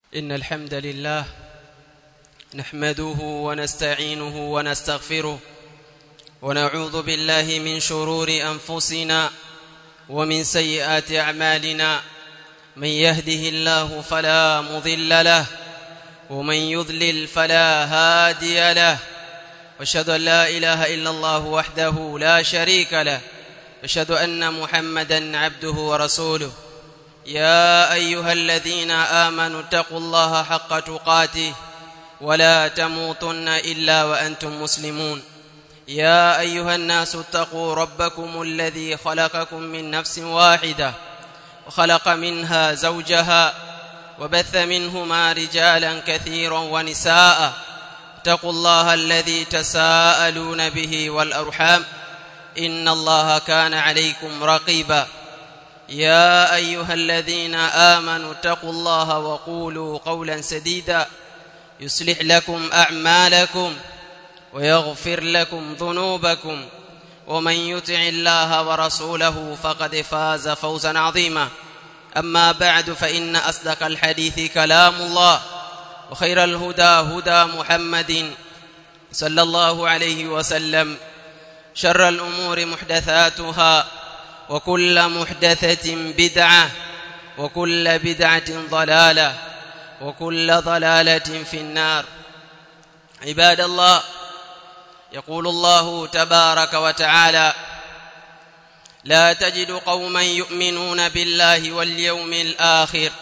إن الحمد لله نحمده ونستعينه ونستغفره ونعوذ بالله من شرور أنفسنا ومن سيئات أعمالنا من يهده الله فلا مضل له ومن يضلل فلا هادي له واشهد ان لا اله الا الله وحده لا شريك له واشهد ان محمدا عبده ورسوله يا ايها الذين امنوا اتقوا الله حق تقاته ولا تموتن الا وانتم مسلمون يا ايها الناس اتقوا ربكم الذي خلقكم من نفس واحده وخلق منها زوجها وبث منهما رجالا كثيرا ونساء اتقوا الله الذي تساءلون به والارحام ان الله كان عليكم رقيبا يا ايها الذين امنوا اتقوا الله وقولوا قولا سديدا يصلح لكم اعمالكم ويغفر لكم ذنوبكم ومن يطع الله ورسوله فقد فاز فوزا عظيما اما بعد فان اصدق الحديث كلام الله وخير الهدى هدى محمد صلى الله عليه وسلم شر الامور محدثاتها وكل محدثه بدعه وكل بدعه ضلاله وكل ضلاله في النار عباد الله يقول الله تبارك وتعالى لا تجد قوما يؤمنون بالله واليوم الاخر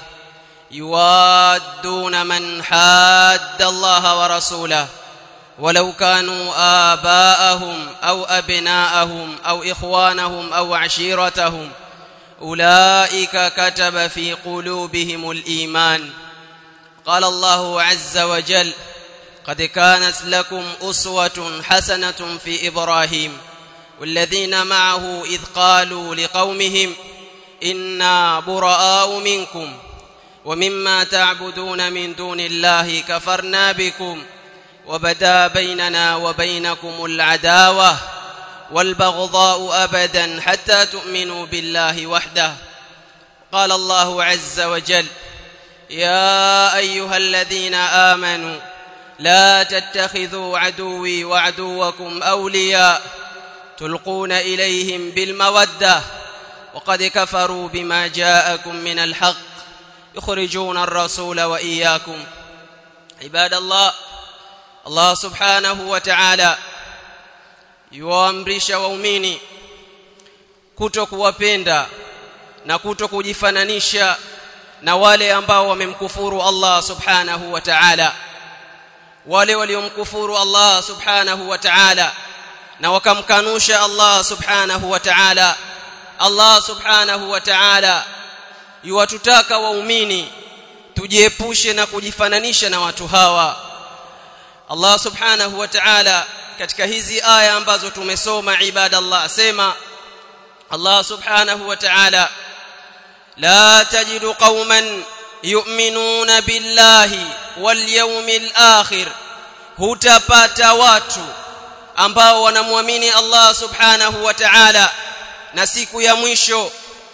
يوادون من حاد الله ورسوله ولو كانوا آباءهم أو أبناءهم أو إخوانهم أو عشيرتهم أولئك كتب في قلوبهم الإيمان قال الله عز وجل قد كانت لكم أسوة حسنة في إبراهيم والذين معه إذ قالوا لقومهم إنا براء منكم ومما تعبدون من دون الله كفرنا بكم وبدا بيننا وبينكم العداوة والبغضاء أبدا حتى تؤمنوا بالله وحده قال الله عز وجل يا أيها الذين آمنوا لا تتخذوا عدوي وعدوكم أولياء تلقون إليهم بالمودة وقد كفروا بما جاءكم من الحق يخرجون الرسول وإياكم عباد الله Allah subhanahu wa ta'ala yuamrisha waumini kuto kuwapenda na kuto kujifananisha na wale ambao wamemkufuru Allah subhanahu wa ta'ala wale waliomkufuru Allah subhanahu wa ta'ala na wakamkanusha Allah subhanahu wa ta'ala Allah subhanahu wa ta'ala yuwatutaka waumini tujiepushe na kujifananisha na watu hawa Allah subhanahu wa ta'ala katika hizi aya ambazo tumesoma ibadallah asema Allah subhanahu wa ta'ala la tajidu qauman yu'minuna billahi wal yawmil akhir hutapata watu ambao wanamwamini Allah subhanahu wa ta'ala na siku ya mwisho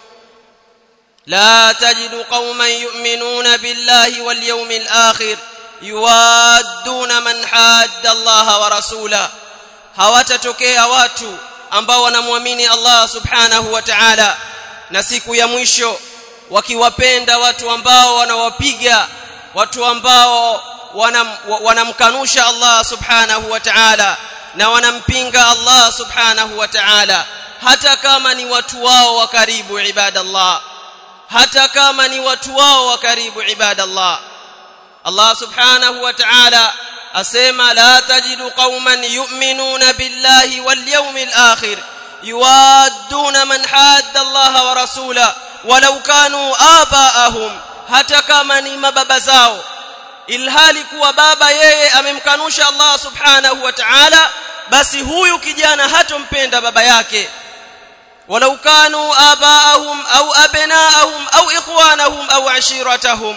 la tajidu qauman yu'minuna billahi wal yawmil akhir yuwadduna man hadda Allah wa rasula hawatatokea watu ambao wanamwamini Allah subhanahu wa ta'ala na siku ya mwisho wakiwapenda watu ambao wanawapiga watu ambao wanam, wanamkanusha Allah subhanahu wa ta'ala na wanampinga Allah subhanahu wa ta'ala hata kama ni watu wao wa karibu ibadallah hata kama ni watu wao wa karibu ibadallah Allah subhanahu wa ta'ala asema la tajidu qauman yu'minuna billahi wal yawmil akhir yuwadduna man hadda Allah wa rasula walau kanu abaahum hata kama ni mababa zao ilhali kuwa baba yeye amemkanusha Allah subhanahu wa ta'ala basi huyu kijana hatompenda baba yake walau kanu abaahum au abnaahum au ikhwanahum au ashiratahum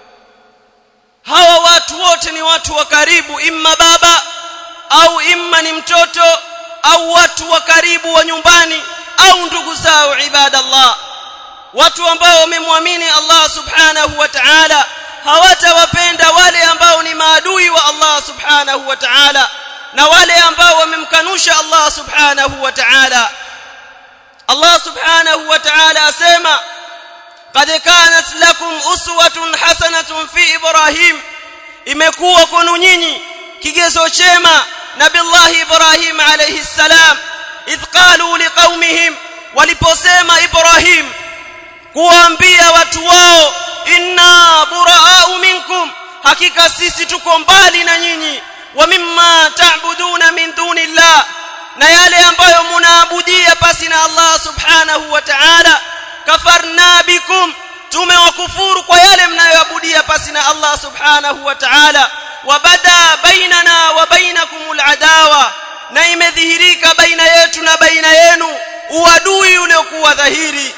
hawa watu wote ni watu wa karibu imma baba au imma ni mtoto au watu wa karibu wa nyumbani au ndugu zao ibadallah watu ambao wamemwamini Allah subhanahu wa ta'ala hawatawapenda wale ambao ni maadui wa Allah subhanahu wa ta'ala na wale ambao wamemkanusha Allah subhanahu wa ta'ala Allah subhanahu wa ta'ala asema qad kanat lakum uswatun hasanatun fi ibrahim imekuwa kwenu nyinyi kigezo chema nabillahi ibrahim alayhi salam idh qalu liqaumihim waliposema ibrahim kuambia watu wao inna buraa'u minkum hakika sisi tuko mbali na nyinyi wa mimma ta'buduna min dunillah na yale ambayo munaabudia pasi na Allah subhanahu wa ta'ala kafarna bikum tumewakufuru kwa yale mnayoabudia pasi na Allah subhanahu wa ta'ala wabada bainana wa bainakumul adawa na imedhihirika baina yetu na baina yenu uadui uliokuwa dhahiri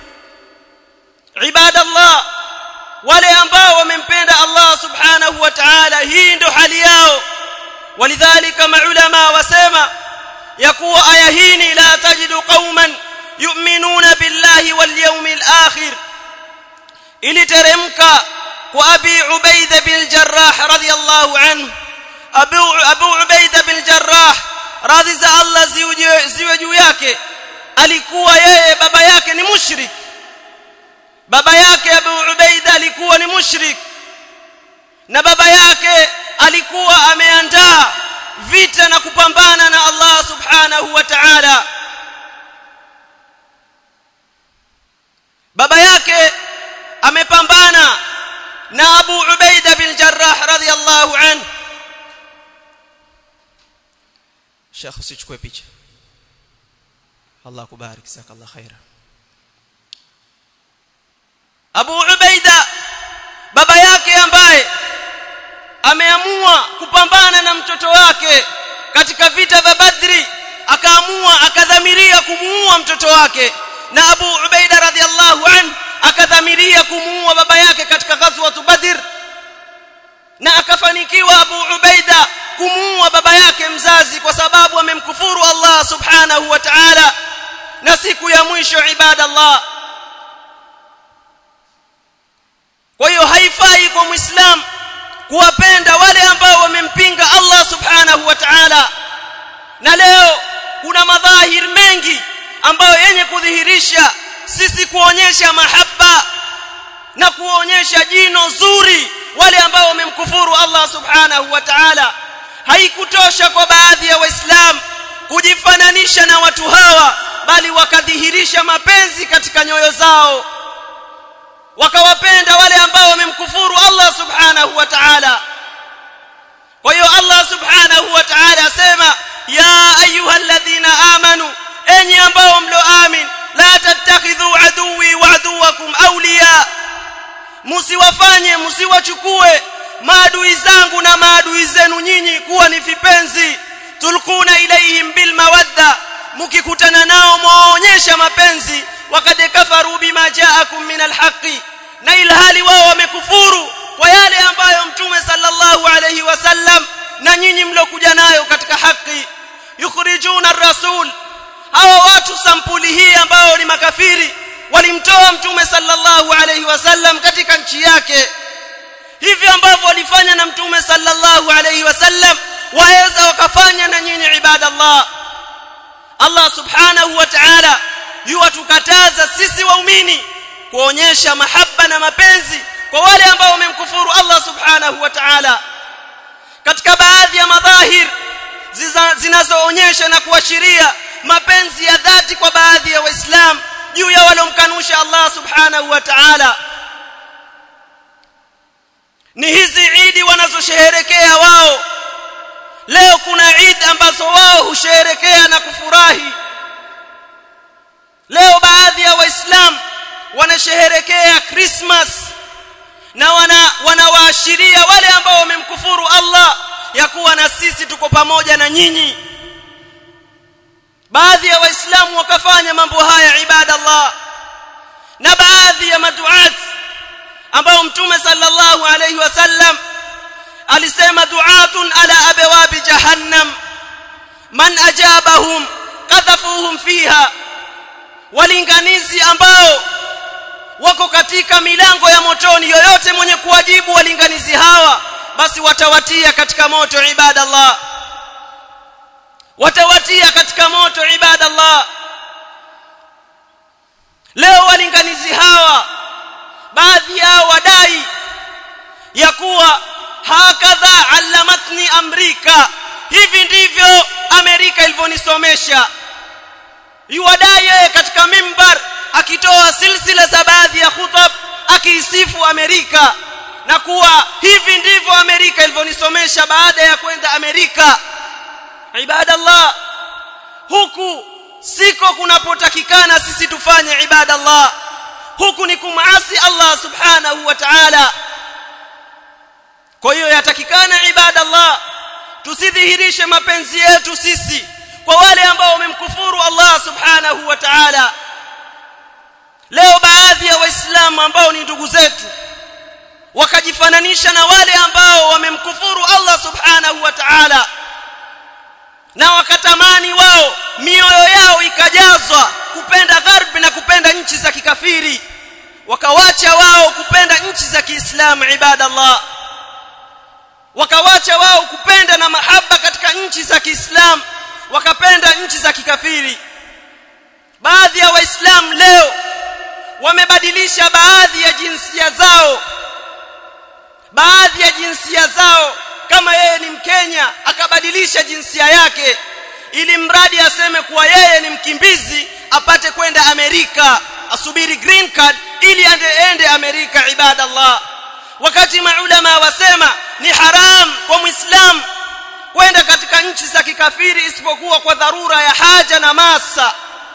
ibadallah wale ambao wamempenda Allah subhanahu wa ta'ala hii ndio hali yao walidhalika maulama wasema ya kuwa aya hii la tajidu qauman yu'minuna billahi wal yawmil akhir iliteremka kwa abi ubaida bin jarrah radiyallahu anhu abu abu ubaida bin jarrah radhi za Allah ziwe juu yake alikuwa yeye baba yake ni mushrik baba yake Abu Ubaida alikuwa ni mushrik na baba yake alikuwa ameandaa vita na kupambana na Allah subhanahu wa ta'ala baba yake amepambana na Abu Ubaida bin Jarrah radhiyallahu anhu Sheikh usichukue picha Allah kubarik jazakallah khaira Abu Ubaida baba yake ambaye ameamua kupambana na mtoto wake katika vita vya Badri akaamua akadhamiria kumuua mtoto wake na Abu Ubaida radhiallahu an akadhamiria kumuua baba yake katika ghazwa Badr na akafanikiwa Abu Ubaida kumuua baba yake mzazi kwa sababu amemkufuru Allah subhanahu wa ta'ala na siku ya mwisho ibadallah kwa hiyo haifai kwa muislam kuwapenda wale ambao wamempinga Allah subhanahu wa ta'ala na leo kuna madhahir mengi ambayo yenye kudhihirisha sisi kuonyesha mahaba na kuonyesha jino zuri wale ambao wamemkufuru Allah subhanahu wa ta'ala haikutosha kwa baadhi ya waislamu kujifananisha na watu hawa bali wakadhihirisha mapenzi katika nyoyo zao wakawapenda wale ambao wamemkufuru Allah subhanahu wa ta'ala kwa hiyo Allah subhanahu wa ta'ala asema ya ayyuhalladhina amanu enyi ambao mloamin la tattakhidhu aduwi wa aduwakum awliya msiwafanye msiwachukue maadui zangu na maadui zenu nyinyi kuwa ni vipenzi tulkuna ilaihim bil mawadda mkikutana nao mwaonyesha mapenzi wakad kafaru bima jaakum min alhaqi na ilhali wao wamekufuru kwa yale ambayo mtume sallallahu alayhi wasallam na nyinyi mlokuja nayo katika haki yukhrijuna ar-rasul hawa watu sampuli hii ambao ni makafiri walimtoa mtume sallallahu alayhi wasallam katika nchi yake hivi ambavyo walifanya na mtume sallallahu alayhi wasallam waweza wakafanya na nyinyi ibadallah Allah subhanahu wa ta'ala yuwatukataza sisi waumini kuonyesha mahaba na mapenzi kwa wale ambao wamemkufuru Allah subhanahu wa ta'ala katika baadhi ya madhahir zinazoonyesha na kuashiria mapenzi ya dhati kwa baadhi ya waislamu juu ya walomkanusha Allah subhanahu wa ta'ala ni hizi idi wanazosherehekea wao leo kuna idi ambazo wao husherehekea na kufurahi leo baadhi ya waislamu wanasherehekea Christmas na wana wanawaashiria wale ambao wamemkufuru Allah ya kuwa na sisi tuko pamoja na nyinyi baadhi ya waislamu wakafanya mambo haya ibadallah na baadhi ya maduat ambao mtume sallallahu alayhi wasallam alisema duatun ala abwabi jahannam man ajabahum qadhafuhum fiha walinganizi ambao wako katika milango ya motoni yoyote mwenye kuwajibu walinganizi hawa basi watawatia katika moto ibadallah watawatia katika moto ibadallah leo walinganizi hawa baadhi yao wadai ya kuwa hakadha allamatni amrika hivi ndivyo amerika ilivyonisomesha yuwadai yeye katika mimbar akitoa silsila za baadhi ya khutab akiisifu amerika na kuwa hivi ndivyo amerika ilivyonisomesha baada ya kwenda amerika ibadallah huku siko kunapotakikana sisi tufanye ibadallah huku ni kumasi Allah subhanahu wa ta'ala kwa hiyo yatakikana ibadallah tusidhihirishe mapenzi yetu sisi kwa wale ambao wamemkufuru Allah subhanahu wa ta'ala leo baadhi ya waislamu ambao ni ndugu zetu wakajifananisha na wale ambao wamemkufuru Allah subhanahu wa ta'ala na wakatamani wao mioyo yao ikajazwa kupenda gharbi na kupenda nchi za kikafiri wakawacha wao kupenda nchi za Kiislamu ibadallah wakawacha wao kupenda na mahaba katika nchi za Kiislamu wakapenda nchi za kikafiri baadhi ya waislamu leo wamebadilisha baadhi ya jinsia zao baadhi ya jinsia zao kama yeye ni mkenya akabadilisha jinsia yake ili mradi aseme kuwa yeye ni mkimbizi apate kwenda Amerika asubiri green card ili ende Amerika ibadallah wakati maulama wasema ni haram kwa muislam kwenda katika nchi za kikafiri isipokuwa kwa dharura ya haja na masa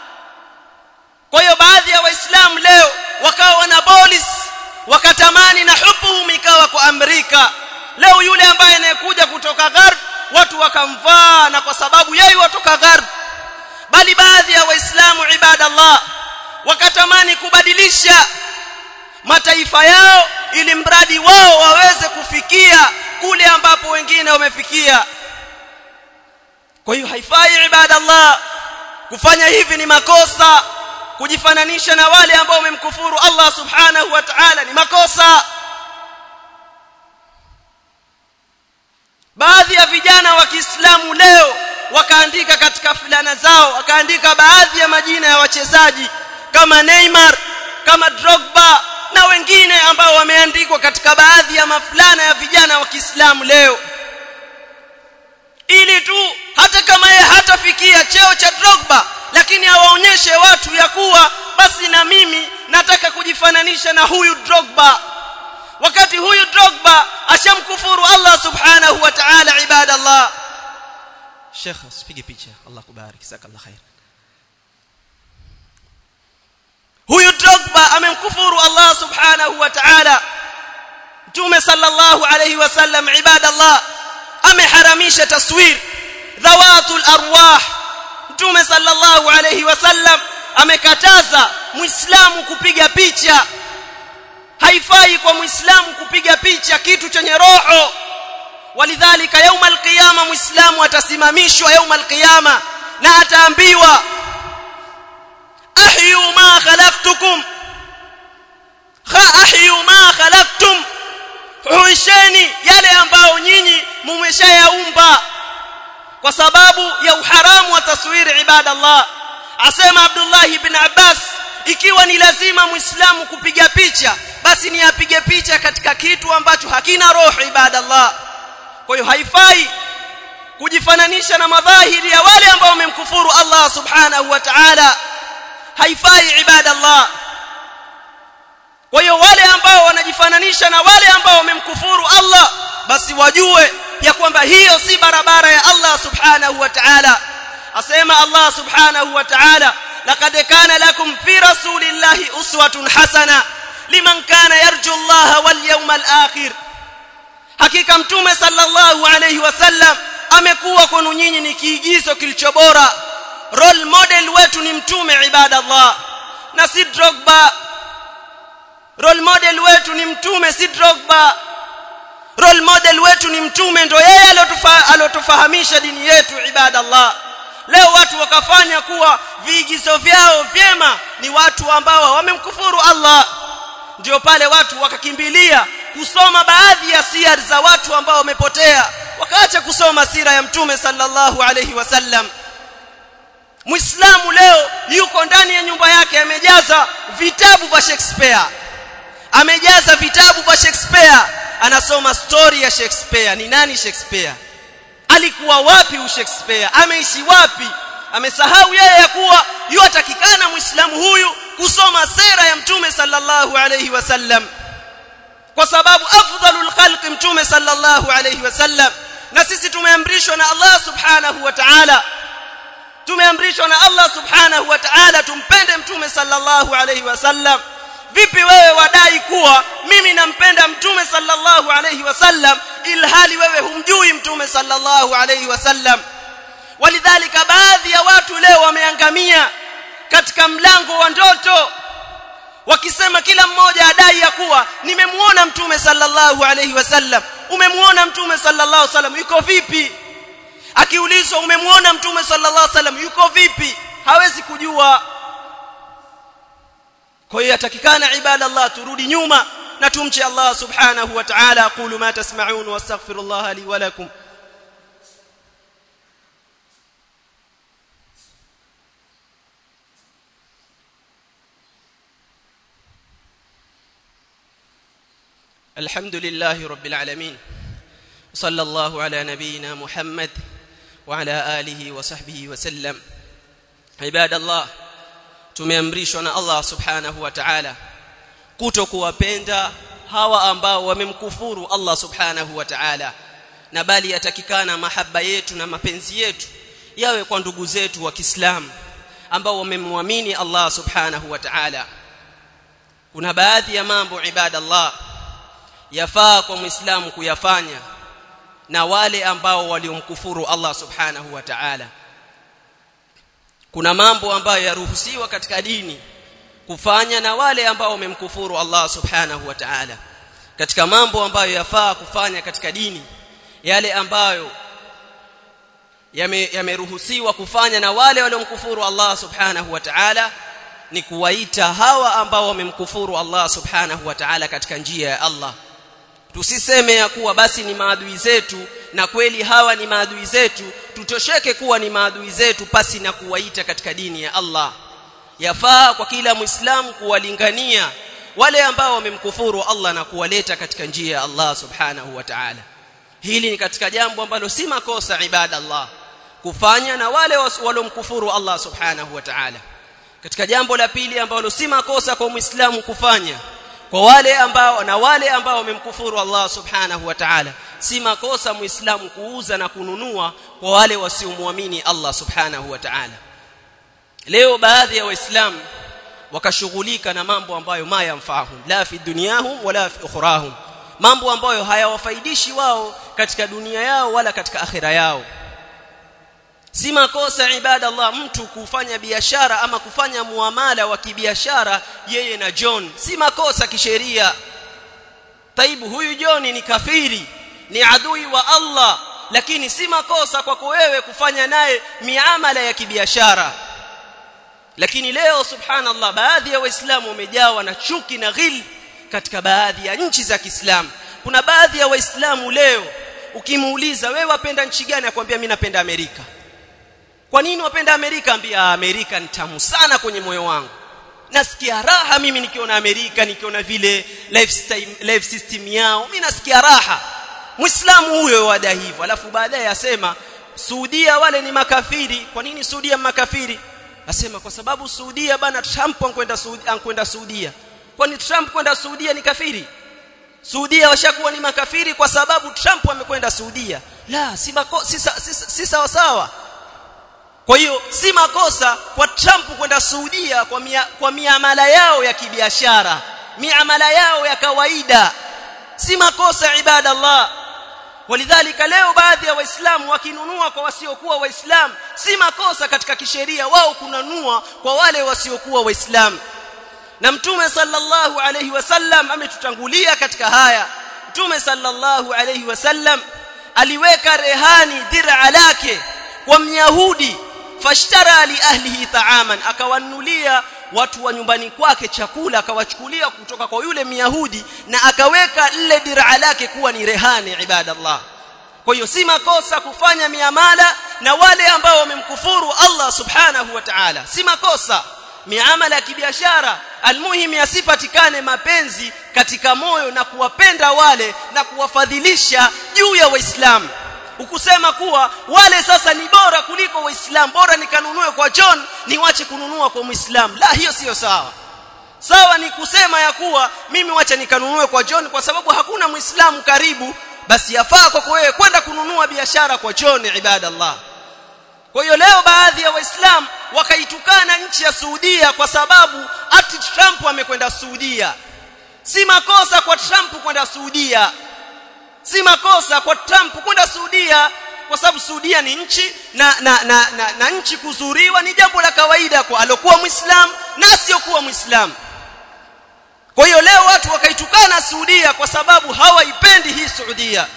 kwa hiyo baadhi ya waislamu leo wakawa wana bolis wakatamani na hubu ikawa kwa Amerika leo yule ambaye anayekuja kutoka gharb watu wakamvaa na kwa sababu yeye watoka gharb bali baadhi ya waislamu ibadallah wakatamani kubadilisha mataifa yao ili mradi wao waweze kufikia kule ambapo wengine wamefikia kwa hiyo haifai ibadallah kufanya hivi ni makosa kujifananisha na wale ambao wamemkufuru Allah subhanahu wa ta'ala ni makosa baadhi ya vijana wa Kiislamu leo wakaandika katika fulana zao wakaandika baadhi ya majina ya wachezaji kama Neymar kama Drogba na wengine ambao wameandikwa katika baadhi ya mafulana ya vijana wa Kiislamu leo ili tu hata kama yeye hatafikia cheo cha Drogba lakini awaonyeshe watu ya kuwa basi na mimi nataka kujifananisha na huyu Drogba wakati huyu Drogba ashamkufuru Allah subhanahu wa ta'ala ibadallah Sheikh usipige picha Allah kubariki sakallah khair huyu Drogba amemkufuru Allah subhanahu wa ta'ala Mtume sallallahu alayhi wasallam ibadallah ameharamisha taswir dhawatul arwah Mtume sallallahu alayhi wasallam amekataza muislamu kupiga picha haifai kwa muislamu kupiga picha kitu chenye roho walidhalika yauma alqiyama muislamu atasimamishwa yauma alqiyama na ataambiwa ahyu ma khalaqtukum kha ahyu ma khalaqtum huisheni yale ambao nyinyi mumeshayaumba kwa sababu ya uharamu wa taswiri ibadallah asema Abdullah ibn Abbas ikiwa ni lazima muislamu kupiga picha basi ni apige picha katika kitu ambacho hakina roho ibadallah kwa hiyo haifai kujifananisha na madhahiri ya wale ambao wamemkufuru Allah subhanahu wa ta'ala haifai ibadallah kwa hiyo wale ambao wanajifananisha na wale ambao wamemkufuru Allah basi wajue ya kwamba hiyo si barabara ya Allah subhanahu wa ta'ala asema Allah subhanahu wa ta'ala laqad kana lakum fi rasulillahi uswatun hasana liman kana yarju Allah wal yawmal akhir hakika mtume sallallahu alayhi wasallam amekuwa kwenu nyinyi ni kiigizo kilicho bora role model wetu ni mtume ibadallah na si Drogba role model wetu ni mtume si Drogba role model wetu ni mtume ndo yeye alotufahamisha dini yetu ibadallah leo watu wakafanya kuwa viigizo vyao vyema ni watu ambao wamemkufuru Allah ndio pale watu wakakimbilia kusoma baadhi ya siyar za watu ambao wamepotea wakaacha kusoma sira ya mtume sallallahu alayhi wasallam Muislamu leo yuko ndani ya nyumba yake amejaza vitabu vya Shakespeare amejaza vitabu vya Shakespeare anasoma story ya Shakespeare ni nani Shakespeare alikuwa wapi u Shakespeare ameishi wapi amesahau yeye ya kuwa yuatakikana muislamu huyu kusoma sera ya mtume sallallahu alayhi wasallam kwa sababu afdalul khalq mtume sallallahu alayhi wasallam na sisi tumeamrishwa na Allah subhanahu wa ta'ala tumeamrishwa na Allah subhanahu wa ta'ala tumpende mtume sallallahu alayhi wasallam vipi wewe wadai kuwa mimi nampenda mtume sallallahu alayhi wasallam ilhali wewe humjui mtume sallallahu alayhi wasallam walidhalika baadhi ya watu leo wameangamia katika mlango wa ndoto wakisema kila mmoja adai ya kuwa nimemuona mtume sallallahu alayhi wasallam umemuona mtume sallallahu alayhi wasallam yuko vipi akiulizwa umemuona mtume sallallahu alayhi wasallam yuko vipi hawezi kujua kwa hiyo yatakikana ibadallah turudi nyuma na tumche Allah subhanahu wa ta'ala aqulu ma tasma'un wastaghfirullah li wa lakum الحمد لله رب العالمين صلى الله على نبينا محمد وعلى آله وصحبه وسلم عباد الله tumeamrishwa na Allah subhanahu wa ta'ala kutokuwapenda hawa ambao wamemkufuru Allah subhanahu wa ta'ala na bali yatakikana mahaba yetu na mapenzi yetu yawe kwa ndugu zetu wa Kiislamu ambao wamemwamini Allah subhanahu wa ta'ala kuna baadhi ya mambo ibadallah yafaa kwa muislamu kuyafanya na wale ambao waliomkufuru Allah subhanahu wa ta'ala kuna mambo ambayo yaruhusiwa katika dini kufanya na wale ambao wamemkufuru Allah subhanahu wa ta'ala katika mambo ambayo yafaa kufanya katika dini yale ambayo yameruhusiwa yame kufanya na wale waliomkufuru Allah subhanahu wa ta'ala ni kuwaita hawa ambao wamemkufuru Allah subhanahu wa ta'ala katika njia ya Allah tusiseme ya kuwa basi ni maadui zetu na kweli hawa ni maadui zetu tutosheke kuwa ni maadui zetu pasi na kuwaita katika dini ya Allah yafaa kwa kila muislamu kuwalingania wale ambao wamemkufuru Allah na kuwaleta katika njia ya Allah subhanahu wa ta'ala hili ni katika jambo ambalo si makosa ibada Allah kufanya na wale waliomkufuru Allah subhanahu wa ta'ala katika jambo la pili ambalo si makosa kwa muislamu kufanya kwa wale ambao na wale ambao wamemkufuru Allah subhanahu wa ta'ala si makosa muislamu kuuza na kununua kwa wale wasiomwamini Allah subhanahu wa ta'ala leo baadhi ya waislamu wakashughulika na mambo ambayo ma yamfahum la fi dunyahum wala fi ukhrahum mambo ambayo hayawafaidishi wao katika dunia yao wala katika akhira yao si makosa ibada Allah mtu kufanya biashara ama kufanya muamala wa kibiashara yeye na John si makosa kisheria taibu huyu John ni kafiri ni adui wa Allah lakini si makosa kwako wewe kufanya naye miamala ya kibiashara lakini leo subhanallah baadhi ya waislamu wamejawa na chuki na ghil katika baadhi ya nchi za Kiislamu kuna baadhi ya waislamu leo ukimuuliza wewe wapenda nchi gani akwambia mimi napenda Amerika kwa nini wapenda Amerika ambia Amerika ni tamu sana kwenye moyo wangu nasikia raha mimi nikiona Amerika nikiona vile lifestyle life system yao mimi nasikia raha Muislamu huyo wada hivyo alafu baadaye asema Saudia wale ni makafiri kwa nini Saudia makafiri asema kwa sababu Saudia bana Trump ankwenda Saudia ankwenda Saudia kwani Trump kwenda Saudia ni kafiri Saudia washakuwa ni makafiri kwa sababu Trump amekwenda Saudia la si mako, si, si, si sawa sawa kwa hiyo si makosa kwa Trump kwenda Saudia kwa mia, kwa miamala yao ya kibiashara miamala yao ya kawaida si makosa ibada Allah walidhalika leo baadhi ya waislamu wakinunua kwa wasiokuwa waislamu si makosa katika kisheria wao kununua kwa wale wasiokuwa waislamu na mtume sallallahu alayhi wasallam ametutangulia katika haya mtume sallallahu alayhi wasallam aliweka rehani dir'a lake kwa myahudi fashtara li ahlihi ta'aman akawanulia watu wa nyumbani kwake chakula akawachukulia kutoka kwa yule Myahudi na akaweka lile diraa lake kuwa ni rehani ibadallah kwa hiyo si makosa kufanya miamala na wale ambao wamemkufuru Allah subhanahu wa ta'ala si makosa miamala ya kibiashara almuhim yasipatikane mapenzi katika moyo na kuwapenda wale na kuwafadhilisha juu ya waislamu ukusema kuwa wale sasa ni bora kuliko waislamu bora nikanunue kwa John niwache kununua kwa muislamu la hiyo siyo sawa sawa ni kusema ya kuwa mimi wacha nikanunue kwa John kwa sababu hakuna muislamu karibu basi yafaa kwa wewe kwenda kununua biashara kwa John ibadallah kwa hiyo leo baadhi ya waislamu wakaitukana nchi ya Saudia kwa sababu ati Trump amekwenda Saudia si makosa kwa Trump kwenda Saudia si makosa kwa Trump kwenda Saudia kwa sababu Saudia ni nchi na na, na, na, na nchi kuzuriwa ni jambo la kawaida kwa alokuwa muislam na asiyokuwa muislam kwa hiyo leo watu wakaitukana Saudia kwa sababu hawaipendi hii Saudia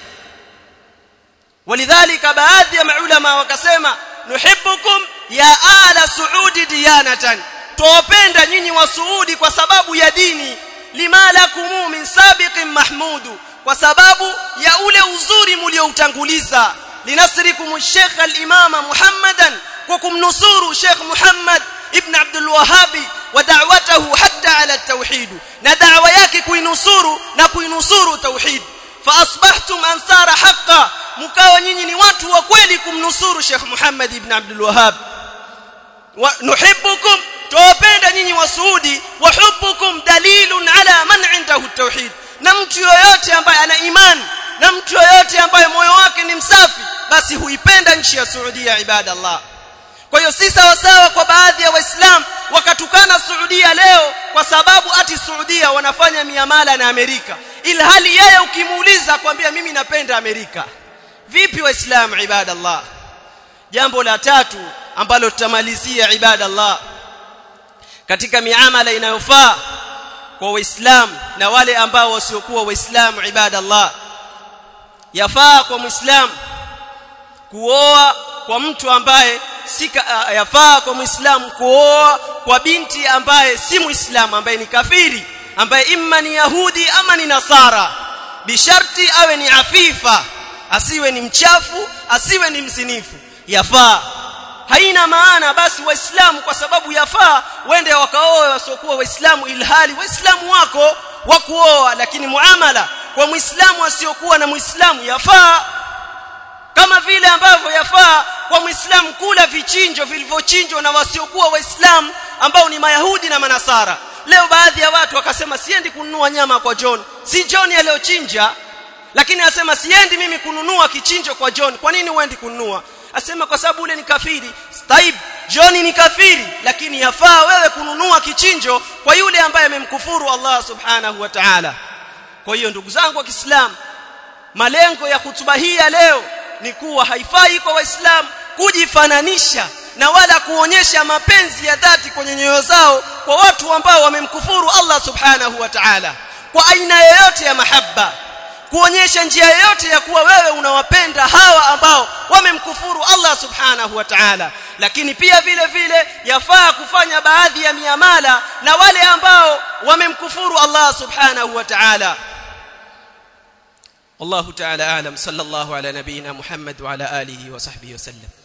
walidhalika baadhi ya maulama wakasema nuhibbukum ya ala suudi diyanatan tuwapenda nyinyi wa Saudi kwa sababu ya dini lima lakum min sabiqin mahmudu kwa sababu ya ule uzuri mlioutanguliza linasrikum Sheikh al-Imam Muhammadan kwa kumnusuru Sheikh Muhammad ibn Abdul Wahhab wa da'watahu hatta ala at-tauhid na da'wa yake kuinusuru na kuinusuru tauhid fa asbahtum ansara haqqan mkawa nyinyi ni watu wa kweli kumnusuru Sheikh Muhammad ibn Abdul Wahhab wa nuhibbukum tuwapenda nyinyi wa Saudi wa hubbukum dalilun ala man indahu at-tauhid na mtu yoyote ambaye ana imani na mtu yoyote ambaye moyo wake ni msafi basi huipenda nchi ya Saudia ibadallah kwa hiyo si sawa sawa kwa baadhi ya waislamu wakatukana Saudia leo kwa sababu ati Saudia wanafanya miamala na Amerika ilhali yeye ukimuuliza kwambia mimi napenda Amerika vipi waislamu ibadallah jambo la tatu ambalo tutamalizia ibadallah katika miamala inayofaa kwa waislamu na wale ambao wasiokuwa waislamu ibadallah yafaa kwa muislamu kuoa kwa mtu ambaye si yafaa kwa muislamu kuoa kwa binti ambaye si muislamu ambaye ni kafiri ambaye imma ni yahudi ama ni nasara bisharti awe ni afifa asiwe ni mchafu asiwe ni mzinifu yafaa haina maana basi waislamu kwa sababu yafaa wende wakaoe wasiokuwa waislamu ilhali waislamu wako wa kuoa lakini muamala kwa muislamu asiyokuwa na muislamu yafaa kama vile ambavyo yafaa kwa muislamu kula vichinjo vilivyochinjwa na wasiokuwa waislamu ambao ni mayahudi na manasara leo baadhi ya watu wakasema siendi kununua nyama kwa John si John aliyochinja lakini asema siendi mimi kununua kichinjo kwa John kwa nini uendi kununua asema kwa sababu ule ni kafiri taib John ni kafiri lakini yafaa wewe kununua kichinjo kwa yule ambaye amemkufuru Allah subhanahu wa ta'ala kwa hiyo ndugu zangu wa Kiislamu malengo ya hutuba hii ya leo ni kuwa haifai kwa waislamu kujifananisha na wala kuonyesha mapenzi ya dhati kwenye nyoyo zao kwa watu ambao wamemkufuru Allah subhanahu wa ta'ala kwa aina yoyote ya mahaba kuonyesha njia yoyote ya kuwa wewe unawapenda hawa ambao wamemkufuru Allah subhanahu wa ta'ala lakini pia vile vile yafaa kufanya baadhi ya miamala na wale ambao wamemkufuru Allah subhanahu wa ta'ala والله تعالى اعلم صلى الله على نبينا محمد وعلى اله وصحبه وسلم